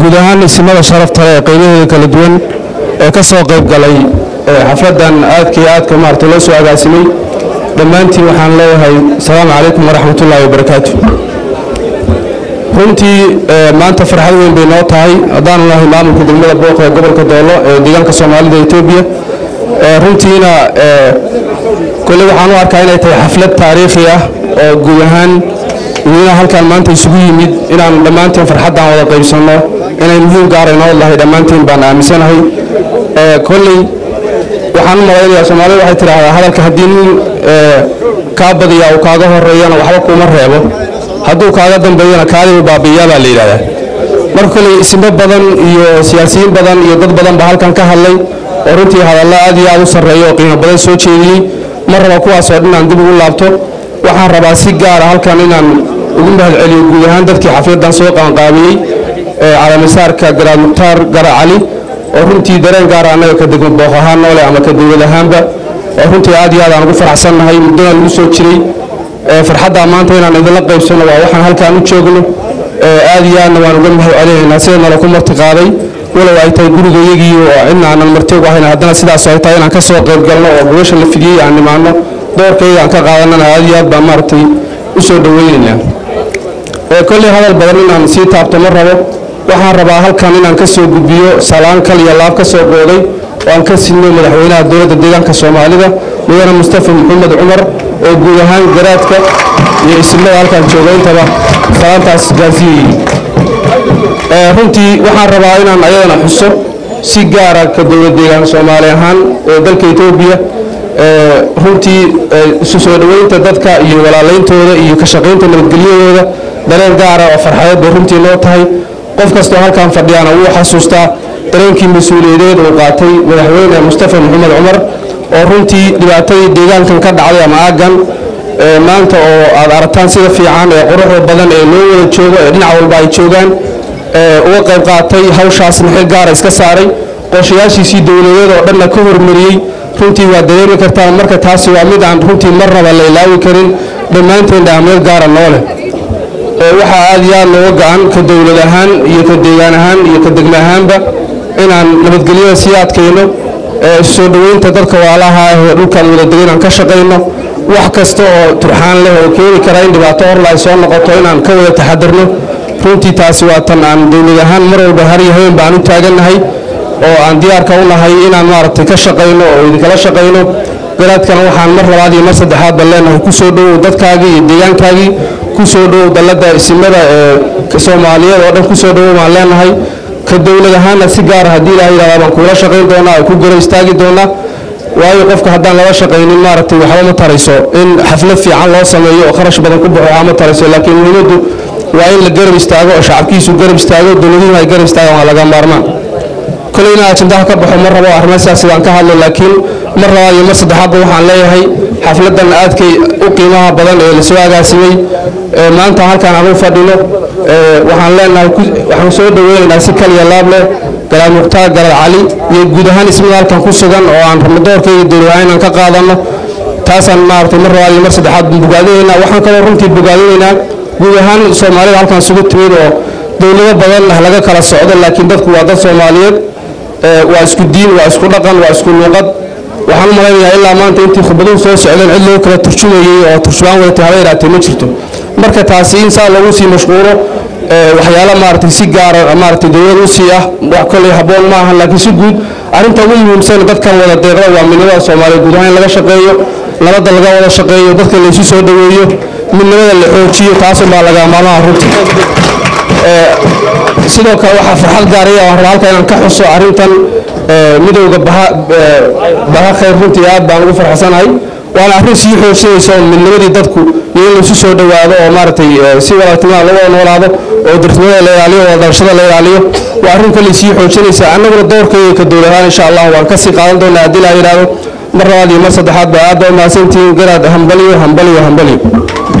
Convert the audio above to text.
guud ahaan isimada sharafta leh ee qeybahooda kala duwan ee ka soo qayb galay xafladan aadka iyo aadka maarata loo soo agaasimay dhammaantiin waxaan leeyahay asalaamu calaykum waraxmatullaahi wabarakaatu runtii maanta farxad weyn bay noo tahay haddaanu nahay maamulka degmada booq ee gobolka doolo ee deegaanka soomaalida etoobiya runtiina kolley waxaan u arkaa inay tahay xaflad taariikhi ah oo guud ahaan idina halkaan maanta isugu yimid inaan dhammaanteen farxaddan wada qaybsanno inay muhiim gaara inoo lahay dhammaanteen baan aaminsanahay kolley waxaan u malaynayaa soomaalida waxay tidhaahdaa hadalka haddii nin kaa badiyaa uu kaaga horeeyana waxba kuuma reebo hadduu kaaga dambeeyana kaadibu baabi'iyaa baa la yidhahdaa marka kolley isimo badan iyo siyaasiyiin badan iyo dad badan baa halkan ka hadlay oo runtii hadalla aad iyo aad u sarreeya oo qiimo badan soo jeediyey mar raba kuwaasoo dhan aan dib ugu laabto waxaan rabaa si gaara halkan inaan ugu mahadceliyo guud ahaan dadkii xafladdan soo qaanqaabiyey calamisaarka garaad mukhtaar gara cali oo runtii dareen gaara annaga ka degmo booq ahaan noole ama ka dowlad ahaanba oo runtii aad iyo aad aan ugu faraxsannahay muddona lagu soo jiray farxaddaa maanta inaan idinla qaybsanno waa waxaan halkaan u joogno aad iyo aadna waan uga mahad celinaynaa sida nala ku marti qaaday walow ay tahay gurigayagii oo cidna aanan marti ugu ahayn haddana sidaas ay tahay inaan ka soo qayb galno oo gobasha la fidiyey aan nimaano doorkayga aan ka qaadanana aad iyo aad baan maaragtay u soo dhoweynaynaa kolley hadal badan inaan sii taabto ma rabo waxaan rabaa halkan inaan ka soo gudbiyo salaan kal iyo laab ka soo qooday oo aan ka sinno madaxweynaha dowladda deegaanka soomaalida mudane mustafa maxamed cumar oo guud ahaan garaadka iyo isimada halkan jooga intaba salaantaas gaarsiiyey runtii waxaan rabaa inaan ayadana xuso si gaara ka dowlad deegaan soomaali ahaan ee dalka etoobiya runtii isu soo dhoweynta dadka iyo walaalayntooda iyo ka shaqaynta nabadgelyadooda dareen gaara oo farxadeed bay runtii noo tahay qof kastoo halkan fadhiyaana wuu xasuustaa dareenkii mas-uuliyadeed uu qaatay madaxweyne mustafa maxamed cumar oo runtii dhibaatadii deegaankan ka dhacday ama aaggan maanta oo aad aragtaan sida fiican ee quruxda badan ee loo wada joogo ee dhinac walba ay joogaan uga qayb qaatay hawshaasna xil gaara iska saaray qorshayaashiisii dowladeed oo dhanna ka hormariyey runtii waa dareemi kartaan marka taasi waa mid aan runtii marnaba la ilaawi karin dhammaanteen ahmiyad gaara noo leh waxaa aad iyo aad looga go-an ka dowlad ahaan iyo ka deegaan ahaan iyo ka degme ahaanba inaan nabadgelyada sii adkayno soo dhoweynta dadka waalaha ah ee dhulkaan wada dega inaan ka shaqayno wax kasta oo turxaan leh oo keeni kara in dhibaato horla ay soo noqoto inaan ka wada taxadirno runtii taasi waa tan aan dowlad ahaan mar walba har iyo habeen baan u taagannahay oo aan diyaarka u nahay inaan maaragtay ka shaqayno oo idinkala shaqayno garaadkana waxaan mar labaad iyo mar saddexaad baan leenahay ku soo dhowow dadkaagii iyo deegaankaagii ku soo dhowow dalladda isimada ee soomaaliyeed oo dhan ku soo dhowow baan leenahay ka dowlad ahaanna si gaara haddii ilaah yidhahdaa baan kuula shaqayn doonaa oo ku garo istaagi doonaa waayo qofka haddaan lala shaqaynin maaragtay waxba ma tarayso in xaflad fiican loo sameeyo oo kharash badan ku baxo waxba ma tarayso laakiin muhiimaddu waa in la garab istaago oo shacabkiisu garab istaago dowladuhuna ay garab istaagaan waa laga maarmaan koley inaan ajandaha ka baxo mar rabo arrimo sidaas sidaan ka hadlo laakiin mar labaad iyo mar saddexaadba waxaan leeyahay xafladdan aadkay u qiimaha badan ee lasoo agaasimay maanta halkaan aan u fadhino waxaan leenahay waxaan soo dhoweynaynaa si kaliya laab leh garaad mukhtaar garaad cali iyo guud ahaan ismada halkan ku sugan oo aan rabno doorkayga dowladahaan inaan ka qaadano taasaan maaragtay mar labaad iyo mar saddexaad bogaadinaynaa waxaan kaloo runtii bogaadinaynaa guud ahaan soomaalida halkan isugu timid oo dowlado badan ah laga kala socdo laakiin dadku waa dad soomaaliyeed waa isku diin waa isku dhaqan waa isku luuqad waxaan u malaynayaa ilaa maanta intii khudbaduhu soo socdeen cid loo kala turjumayey oo turjubaan wadatay haba yaraatee ma jirto marka taasi in saa lagu sii mashquulo waxyaalo maaragtay si gaara maaragtay dowlad u sii ah wax kolley habboon ma ahan laakiin si guud arrinta ugu muhiimsan dadkan wada deeqda waa midnimada soomaaliya guud ahaan in laga shaqeeyo nabadda laga wada shaqeeyo dadka laysu soo dhoweeyo midnimada la xoojiyo taasunbaa laga maarmaha runtii sidoo kale waxaa farxad gaaraya waan rabaa halka inaan ka xuso arrintan midowda baha khayr runtii aad baan ugu farxsanahay waana arrin sii xoojinaysa oo midnimadii dadku iyo in laysu soo dhowaado oo maaragtay si walaagtimaa lagu noolaado oo dartimada la ilaaliyo oo dalashada la ilaaliyo waa arrin kale sii xoojinaysa annaguna doorkayga ka dowladahaan insha allah waan ka sii qaadan doonaa haddii laa yidhaahdo mar labaad iyo mar saddexaad ba aad baa umahadsantihiin garaad hambaliyo hambaliyo hambaliyo